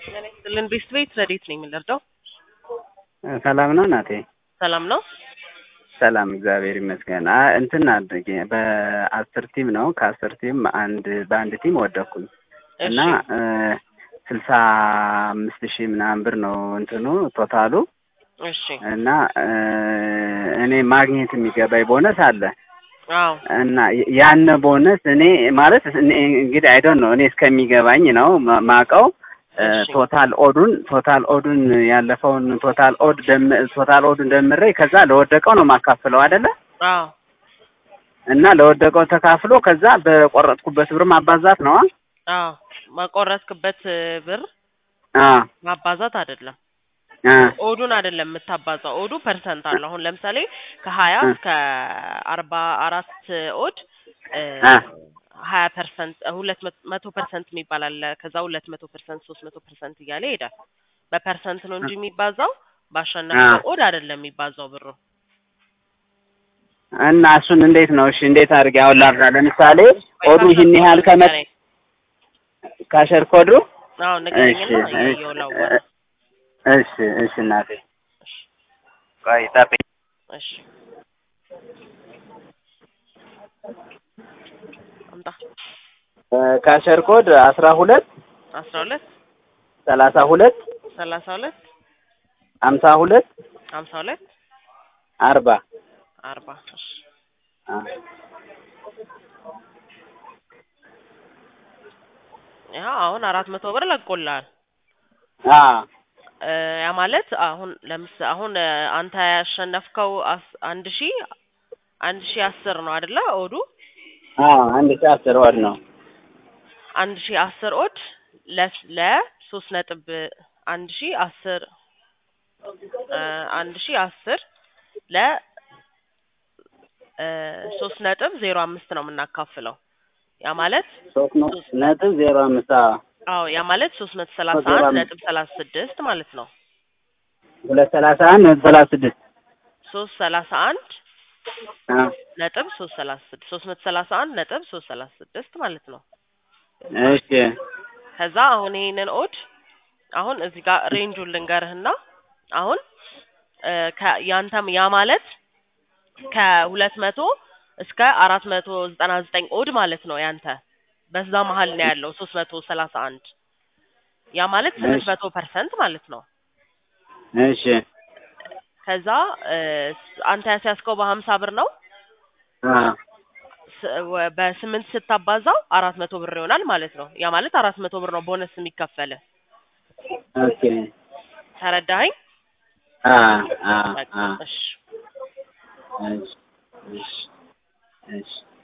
ጤና ይስጥልን ቤስት ቤት ረዴት ነኝ የምንረዳው? ሰላም ነው እናቴ? ሰላም ነው። ሰላም እግዚአብሔር ይመስገን። አ እንትን አድርጌ በአስር ቲም ነው ከአስር ቲም አንድ በአንድ ቲም ወደኩኝ እና ስልሳ አምስት ሺህ ምናምን ብር ነው እንትኑ ቶታሉ እሺ እና እኔ ማግኘት የሚገባኝ ቦነስ አለ አዎ እና ያን ቦነስ እኔ ማለት እኔ እንግዲህ አይዶን ነው እኔ እስከሚገባኝ ነው ማ- ማቀው እሺ። ቶታል ኦዱን ቶታል ኦዱን ያለፈውን ቶታል ኦድ ደም ቶታል ኦዱን ደምሬ ከዛ ለወደቀው ነው ማካፍለው አይደለ አዎ እና ለወደቀው ተካፍሎ ከዛ በቆረጥኩበት ብር ማባዛት ነው አዎ ማቆረጥክበት ብር አ ማባዛት አይደለም አ ኦዱን አይደለም የምታባዛው ኦዱ ፐርሰንት አለው አሁን ለምሳሌ ከሀያ እ። እስከ አርባ አራት ኦድ አ ሀያ ፐርሰንት ሁለት መቶ- መቶ ፐርሰንት የሚባል አለ ከዛ ሁለት መቶ ፐርሰንት ሶስት መቶ ፐርሰንት እያለ ይሄዳል በፐርሰንት ነው እንጂ የሚባዛው ባሸነፍከው ኦድ አይደለም የሚባዛው ብሩ እና እሱን እንዴት ነው እሺ እንዴት አድርጌ አሁን ላብራ ለምሳሌ ኦዱ ይህን ያህል ከመ ካሸር ኮዱ አዎ እሺ ንገረኝና እሺ እያየሁ ላዋራ እሺ እሺ እናቴ ቆይ ጠብቂኝ እሺ አምጣ ካሸር ኮድ አስራ ሁለት አስራ ሁለት ሰላሳ ሁለት ሰላሳ ሁለት ሀምሳ ሁለት ሀምሳ ሁለት አርባ አርባ እሺ ያው አሁን አራት መቶ ብር ለቆልሃል አ እ ያ ማለት አሁን ለምስ አሁን እ አንተ ያሸነፍከው አስ- አንድ ሺ አንድ ሺ አስር ነው አይደለ ኦዱ አ አንድ ሺህ አስር ወር ነው አንድ ሺ አስር ኦድ ለስ- ለሶስት ነጥብ አንድ ሺ አስር እ አንድ ሺ አስር ለ እ ሶስት ነጥብ ዜሮ አምስት ነው የምናካፍለው ያ ማለት ሶስት ነው ነጥብ ዜሮ አምስት አዎ አዎ ያ ማለት ሶስት መቶ ሰላሳ ዜሮ አንድ አምስት ነጥብ ሰላሳ ስድስት ማለት ነው ሁለት ሰላሳ አንድ ነጥብ ሰላሳ ስድስት ሶስት ሰላሳ አንድ አ ነጥብ ሶስት ሰላሳ ስድስት ሶስት መቶ ሰላሳ አንድ ነጥብ ሶስት ሰላሳ ስድስት ማለት ነው እሺ ከዛ አሁን ይሄንን ኦድ አሁን እዚህ ጋር ሬንጁን ልንገርህና አሁን እ ከ ያንተም ያ ማለት ከሁለት መቶ እስከ አራት መቶ ዘጠና ዘጠኝ ኦድ ማለት ነው ያንተ በዛ መሀል ነው ያለው ሶስት መቶ ሰላሳ አንድ ያ ማለት ስምንት መቶ ፐርሰንት ማለት ነው እሺ ከዛ እ ስ- አንተ ያስያዝከው በሀምሳ ብር ነው አ ስ- ወ- በስምንት ስታባዛው አራት መቶ ብር ይሆናል ማለት ነው ያ ማለት አራት መቶ ብር ነው ቦነስ የሚከፈል ኦኬ ተረዳኸኝ አ አ በቃ አ እሺ እሺ እሺ እሺ